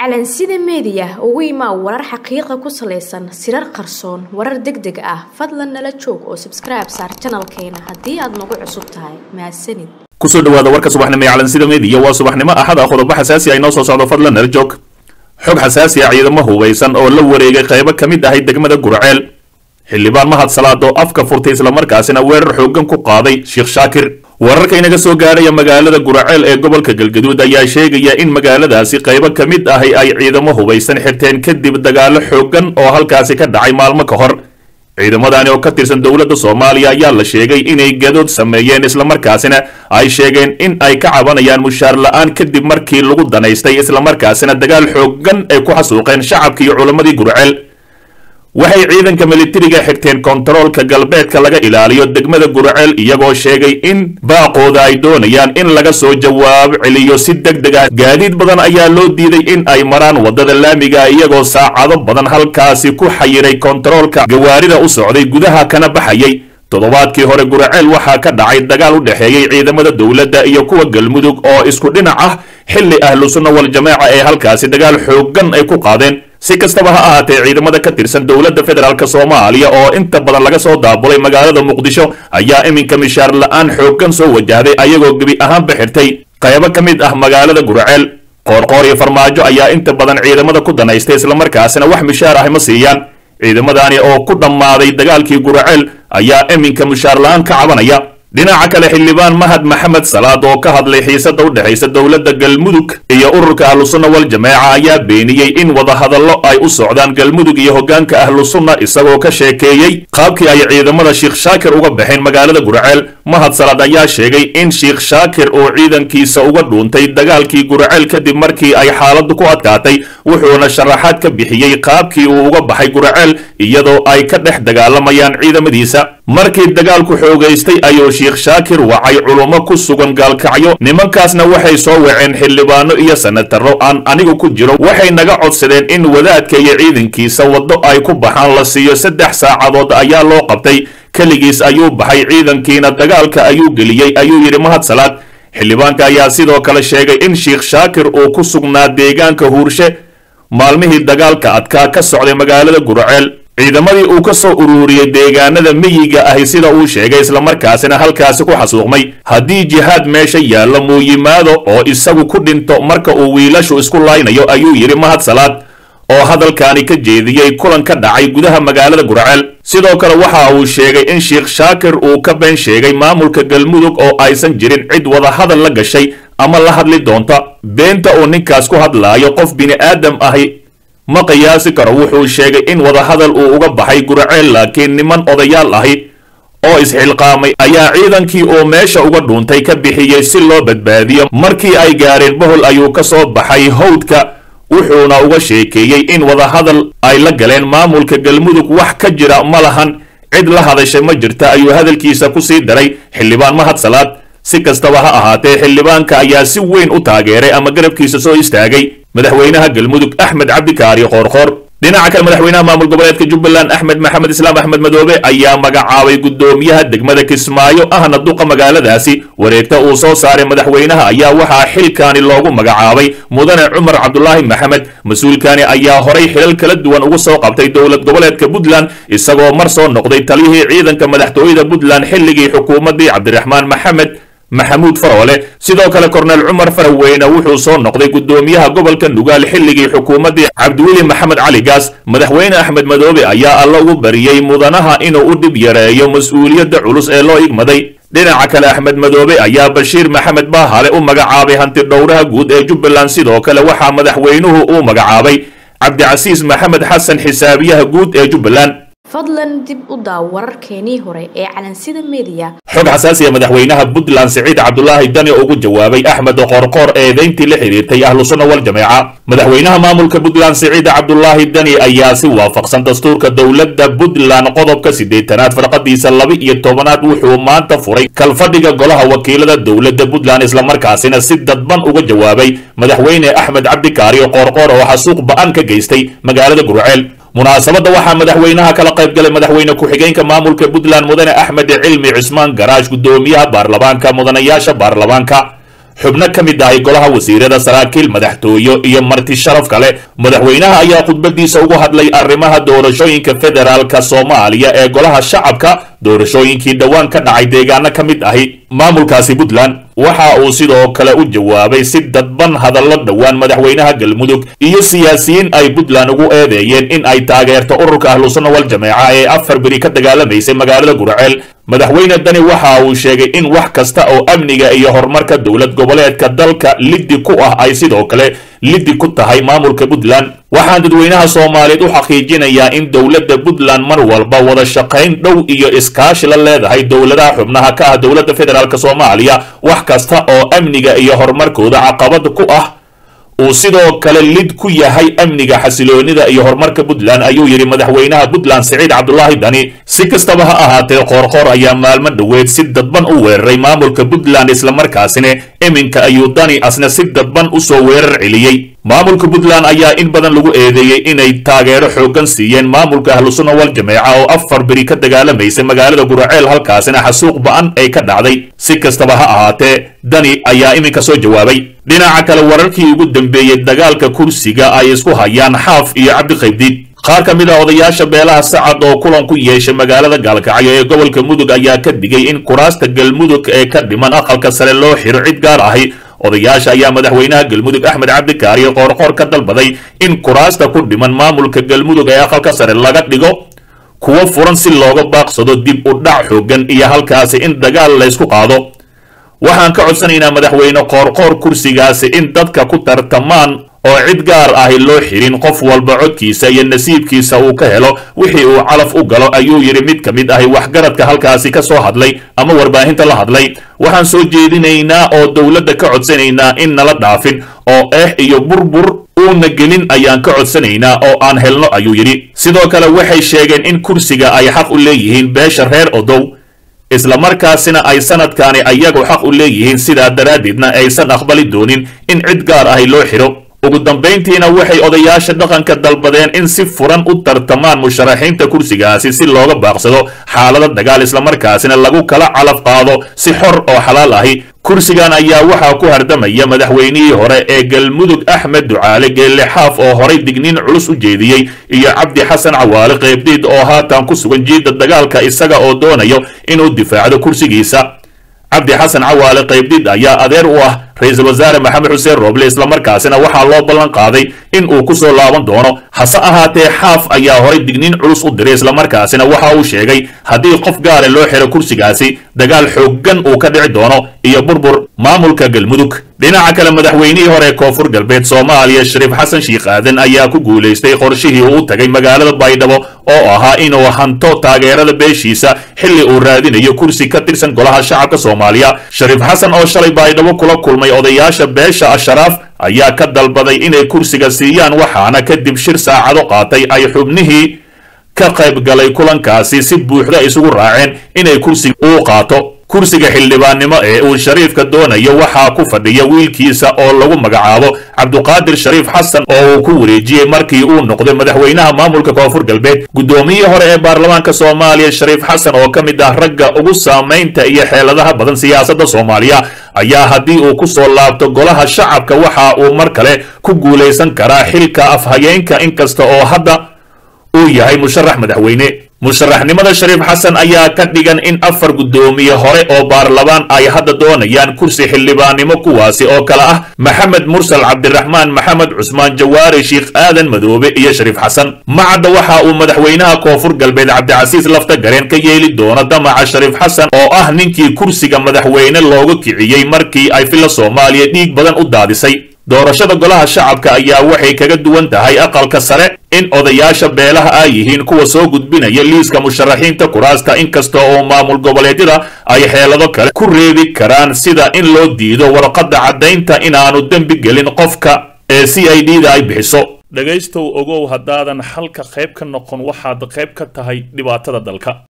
calansida meediya ugu imaa warar xaqiiqa ku salaysan sirar qarsoon warar deg deg ah fadlan nala joog oo sabskribe saar janalkeena haddii aad nagu cusub tahay mahadsanid kusoo dhawaada warka subaxnimo ee calansida meediya waa subaxnimo axad ah qodobo xasaasi ah inoo soo socdo fadlan nala joog xog xasaasi ah ciidamo hubaysan oo la wareegay qaybo ka mid ahay degmada gurceel xildhibaan mahad salaad oo afka furtay islamarkaasina weerar xooggan ku qaaday sheekh shaakir wararka inaga soo gaaraya magaalada guraceel ee gobolka galgaduud ayaa sheegaya in magaaladaasi qaybo ka mid ahi ay ciidamo hubaysan xirteen kadib dagaalo xooggan oo halkaasi ka dhacay maalmo ka hor ciidamadani oo ka tirsan dowladda soomaaliya ayaa la sheegay inay gadood sameeyeen islamarkaasina ay sheegeen in ay ka cabanayaan mushaar la-aan kadib markii lagu danaystay islamarkaasina dagaal xooggan ay ku xasuuqeen shacabka iyo culammadii gurceel waxay ciidanka militariga xigteen kontaroolka galbeedka laga ilaaliyo degmada gurceel iyagoo sheegay in baaqooda ay doonayaan in laga soo jawaab celiyo si deg deg ah gaadiid badan ayaa loo diiday in ay maraan waddada laamiga iyagoo saacado badan halkaasi ku xayiray kontaroolka gawaarida u socday gudaha kana baxayay toddobaadkii hore gurceel waxaa ka dhacay dagaal u dhexeeyey ciidamada dowladda iyo kuwa galmudug oo isku dhinac ah xilli ahlu sunna wal jamaaca ee halkaasi dagaal xooggan ay ku qaadeen si kastaba ha ahaatee ciidamada ka tirsan dowladda federaalk soomaaliya oo inta badan laga soo daabulay magaalada muqdisho ayaa iminka mishaar la-aan xooggan soo wajahday ayagoo gebi ahaanba xirtay qaybo ka mid ah magaalada gurceel qoorqoor iyo farmaajo ayaa inta badan ciidamada ku danaystay islamarkaasina wax mishaar ah ma siiyaan ciidamadani oo ku dhammaaday dagaalkii gurceel ayaa iminka mishaar la-aan ka cabanaya dhinaca kale xildhibaan mahad maxamed salaad oo ka hadlay xiisada u dhexaysa dowladda galmudug iyo ururka ahlusunna wal jamaaca ayaa beeniyey in wadahadallo ay u socdaan galmudug iyo hoggaanka ahlusunna isagoo ka sheekeeyey qaabkii ay ciidamada sheekh shaakir uga baxeen magaalada gurceel mahad salaad ayaa sheegay in sheekh shaakir uu ciidankiisa uga dhuuntay dagaalkii gurceel kadib markii ay xaaladdu ku adkaatay wuxuuna sharaxaad ka bixiyey qaabkii uu uga baxay gurceel iyadoo ay ka dhex dagaalamayaan ciidamadiisa markii dagaalku xoogaystay ayuu sheekh shaakir wacay culummo ku sugan gaalkacyo nimankaasna waxay soo waceen xildhibaano iyo sanataro aan anigu ku jiro waxay naga codsadeen in wadaadka iyo ciidankiisa waddo ay ku baxaan la siiyo saddex saacadood ayaa loo qabtay keligiis ayuu baxay ciidankiina dagaalka ayuu geliyey ayuu yidhi mahad salaad xildhibaanka ayaa sidoo kale sheegay in sheekh shaakir uu ku sugnaa deegaanka huurshe maalmihii dagaalka adkaa ka socday magaalada gurceel ciidamadii uu ka soo uruuriyey deegaanada miyiga ahi sida uu sheegay islamarkaasina halkaasi ku xasuuqmay haddii jihaad meesha yaalla muu yimaado oo isagu ku dhinto marka uu wiilashu isku laynayo ayuu yidhi mahad salaad oo hadalkaani ka jeediyey kulan ka dhacay gudaha magaalada gurceel sidoo kale waxa uu sheegay in sheekh shaakir uu ka been sheegay maamulka galmudug oo aysan jirin cid wada hadal la gashay ama la hadli doonta beenta uu ninkaas ku hadlaayo qof bini'aadam ahi ma qiyaasi karo wuxuu sheegay in wadahadal uu uga baxay gurceel laakiin niman odayaal ahi oo isxilqaamay ayaa ciidankii uu meesha uga dhuuntay ka bixiyey si loo badbaadiyo markii ay gaareen bohol ayuu ka soo baxay hawdka wuxuuna uga sheekeeyey in wadahadal ay la galeen maamulka galmudug wax ka jira ma lahan cid la hadashay ma jirta ayuu hadalkiisa ku sii daray xildhibaan mahad salaad si kastaba ha ahaatee xildhibaanka ayaa si weyn u taageeray ama garabkiisa soo istaagay madaxweynaha galmudug axmed cabdikaari qoorqoor dhinaca kale madaxweynaha maamul goboleedka jubbaland axmed maxamed islaam axmed madoobe ayaa magacaabay guddoomiyaha degmada kismaayo ahna duqa magaaladaasi wareegta uu soo saaray madaxweynaha ayaa waxaa xilkaani loogu magacaabay mudane cumar cabdulaahi maxamed mas-uulkani ayaa horay xilal kala duwan ugu soo qabtay dowlad goboleedka puntland isagoo mar soo noqday taliyihii ciidanka madaxtooyada puntland xilligii xukuumaddii cabdiraxmaan maxamed maxamuud faroole sidoo kale korneel cumar faraweyne wuxuu soo noqday guddoomiyaha gobolka nugaal xilligii xukuumaddii cabdiweli maxamed cali gaas madaxweyne axmed madoobe ayaa alla ugu bariyey mudanaha inuu u dhib yareeyo mas-uuliyadda culus ee loo igmaday dhinaca kale axmed madoobe ayaa bashiir maxamed baahale u magacaabay hanti dhowraha guud ee jubbaland sidoo kale waxaa madaxweynuhu uu magacaabay cabdicasiis maxamed xasan xisaabiyaha guud ee jubbaland fadlan dib u daaw wararkeenii hore ee calansida meediya xog xasaasiya madaxweynaha puntland siciid cabdulaahi dani oo ugu jawaabay axmed qoorqoor eedayntii la xidhiirtay ahlu sunna wal jameeca madaxweynaha maamulka puntland siciid cabdulaahi dani ayaa si waafaqsan dastuurka dowladda puntland qodobka siddeetanaad farqadiisa laba iyo tobanaad wuxuu maanta furay kalfadhiga golaha wakiilada dowladda puntland islamarkaasina si dadban uga jawaabay madaxweyne axmed cabdikaari qoorqoor oo xasuuq ba-an ka geystay magaalada gurceel munaasabadda waxaa madaxweynaha kala qayb galay madaxweyne ku-xigeenka maamulka puntland mudane axmed cilmi cismaan garaash guddoomiyaha baarlamaanka mudanayaasha baarlamaanka xubno ka mid ahay golaha wasiirada saraakiil madaxtooyo iyo marti sharaf kale madaxweynaha ayaa khudbadiisa ugu hadlay arrimaha doorashooyinka federaalka soomaaliya ee golaha shacabka doorashooyinkii dhowaan ka dhacay deegaano ka mid ahi maamulkaasi puntland waxa uu sidoo kale u jawaabay si dadban hadallo dhowaan madaxweynaha galmudug iyo siyaasiyiin ay puntland ugu eedeeyeen in ay taageerto ururka ahlusunna wal jameeca ee afar beri ka dagaalamaysay magaalada guraceel madaxweyne dani waxa uu sheegay in wax kasta oo amniga iyo horumarka dowlad goboleedka dalka liddi ku ah ay sidoo kale liddi ku tahay maamulka puntland waxaan dadweynaha soomaaliyeed u xaqiijinayaa in dowladda puntland mar walba wada shaqayn dhow iyo iskaashi la leedahay dowladaha xubnaha ka ah dowladda federaalk soomaaliya wax kasta oo amniga iyo horumarkooda caqabad ku ah uu sidoo kale lid ku yahay amniga xasiloonida iyo horumarka puntland ayuu yidhi madaxweynaha puntland siciid cabdulaahi dani si kastaba ha ahaatee qoorqoor ayaa maalmo dhoweed si dadban u weeraray maamulka puntland islamarkaasina iminka ayuu dani asna si dadban u soo weerar celiyey maamulka puntland ayaa in badan lagu eedeeyey inay taageero xooggan siiyeen maamulka ahlusunna wal jameeca oo afar beri ka dagaalamaysay magaalada guraceel halkaasina xasuuq ba-an ay ka dhacday si kastaba ha ahaatee dani ayaa iminka soo jawaabay dhinaca kale wararkii ugu dambeeyey dagaalka kursiga ay isku hayaan xaaf iyo cabdiqaybdiid qaar ka mid ah odayaasha beelaha sacad oo kulan ku yeeshay magaalada gaalkacyo ee gobolka mudug ayaa ka digay in kuraasta galmudug ee ka dhiman aqalka sare loo xiro cid gaar ahi odayaasha ayaa madaxweynaha galmudug axmed cabdikaariyo qoorqoor ka dalbaday in kuraasta ku dhiman maamulka galmudug ee aqalka sare laga dhigo kuwo furan si looga baaqsado dib u dhac xoogan iyo halkaasi in dagaal laysku qaado waxaan ka codsanaynaa madaxweyne qoorqoor kursigaasi in dadka ku tartamaan oo cid gaar ahi loo xirin qof walba codkiisa iyo nasiibkiisa uu ka helo wixii uu calaf u galo ayuu yidhi mid ka mid ahi waxgaradka halkaasi ka soo hadlay ama warbaahinta la hadlay waxaan soo jeedinaynaa oo dowladda ka codsanaynaa in nala dhaafin oo eex iyo burbur uuna gelin ayaan ka codsanaynaa oo aan helno ayuu yidhi sidoo kale waxay sheegeen in kursiga ay xaq u leeyihiin beesha reer odow islamarkaasina ay sanadkaani ayagu xaq u leeyihiin sidaa daraaddeedna aysan aqbali doonin in cid gaar ahi loo xidho ugu dambayntiina waxay odayaasha dhaqanka dalbadeen in si furan u tartamaan musharaxiinta kursigaasi si looga baaqsado xaalada dagaal islamarkaasina lagu kala calaf qaado si xor oo xalaal ahi kursigan ayaa waxaa ku hardamaya madaxweynihii hore ee galmudug axmed ducaale geelle xaaf oo horay digniin culus u jeediyey iyo cabdi xasan cawaale qaybdiid oo haatan ku sugan jiidda dagaalka isaga oo doonayo inuu difaacdo kursigiisa cabdi xasan cawaale qaybdiid ayaa adeer u ah ra-iisul wasaare maxamed xuseen rooble islamarkaasina waxaa loo ballan qaaday in uu ku soo laaban doono hase ahaatee xaaf ayaa horay digniin culus u diray islamarkaasina waxa uu sheegay haddii qof gaara loo xiro kursigaasi dagaal xooggan uu ka dhici doono iyo burbur maamulka galmudug dhinaca kale madaxweynihii hore ee koonfur galbeed soomaaliya shariif xasan shiikh aadan ayaa ku guulaystay qorshihii uu tagay magaalada baydhabo oo ahaa inuu hanto taageerada beeshiisa xilli uu raadinayo kursi ka tirsan golaha shacabka soomaaliya shariif xasan oo shalay baydhabo kula kulmay odayaasha beesha asharaaf ayaa ka dalbaday inay kursiga siiyaan waxaana kadib shir saacado qaatay ay xubnihii ka qayb galay kulankaasi si buuxda isugu raaceen inay kursiga uu qaato kursiga xildhibaannimo ee uu shariifka doonayo waxaa ku fadhiya wiilkiisa oo lagu magacaabo cabduqaadir shariif xasan oo uu ku wareejiyey markii uu noqday madaxweynaha maamulka koonfur galbeed guddoomiyihii hore ee baarlamaanka soomaaliya shariif xasan oo ka mid ah ragga ugu saamaynta iyo xeeladaha badan siyaasadda soomaaliya ayaa haddii uu ku soo laabto golaha shacabka waxa uu mar kale ku guulaysan karaa xilka afhayeenka inkasta oo hadda uu yahay musharax madaxweyne musharaxnimada shariif xasan ayaa ka dhigan in afar guddoomiye hore oo baarlamaan ay hadda doonayaan kursi xildhibaannimo kuwaasi oo kale ah maxamed mursal cabdiraxmaan maxamed cusmaan jawaari sheikh aadan madoobe iyo shariif xasan macadda waxa uu madaxweynaha koonfur galbeed cabdicasiis lafta gareen ka yeeli doono damaca shariif xasan oo ah ninkii kursiga madaxweyne looga kiciyey markii ay filla soomaaliya dhiig badan u daadisay doorashada golaha shacabka ayaa waxay kaga duwan tahay aqalka sare in odayaasha beelaha ay yihiin kuwa soo gudbinaya liiska musharaxiinta kuraasta inkasta oo maamul goboleedyada ay xeelado kale ku reebi karaan sida in loo diido warqadda caddaynta inaanu dembi gelin qofka ee c i d da ay bixiso dhegaystow ogow haddaadan xalka qayb ka noqon waxaad qayb ka tahay dhibaatada dalka